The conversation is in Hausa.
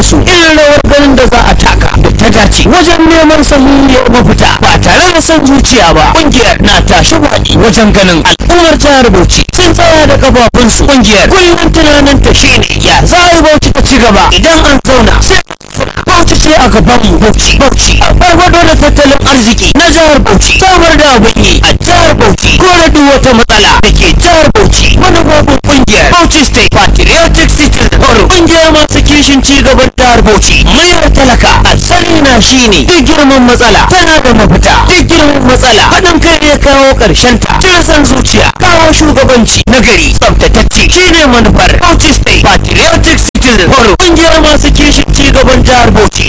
da su irin rawar ganin da za a taka da ta dace wajen neman sahihiyar mafita ba tare da son zuciya ba kungiyar na tashi baki wajen ganin al'ummar jihar bauchi sun tsaya da kafafunsu kungiyar kullum tunanin ta shine ya za a yi bauchi ta ci gaba idan an zauna sai Bauchi ce a gaban mu Bauchi Bauchi a farfado da tattalin arziki na jihar Bauchi samar da abin yi a jihar Bauchi kore duk wata matsala da ke jihar Bauchi manufofin kungiyar Bauchi State Patriotic Citizen Forum kungiyar masu kishin ci gaban jihar Bauchi mayar talaka asali na shine duk girman matsala tana da mafita duk girman matsala haɗin kai ne kawo ƙarshen ta cire san zuciya kawo shugabanci na gari tsaftatacce shine manufar Bauchi State Patriotic Citizen Forum kungiyar masu kishin ci gaban jihar Bauchi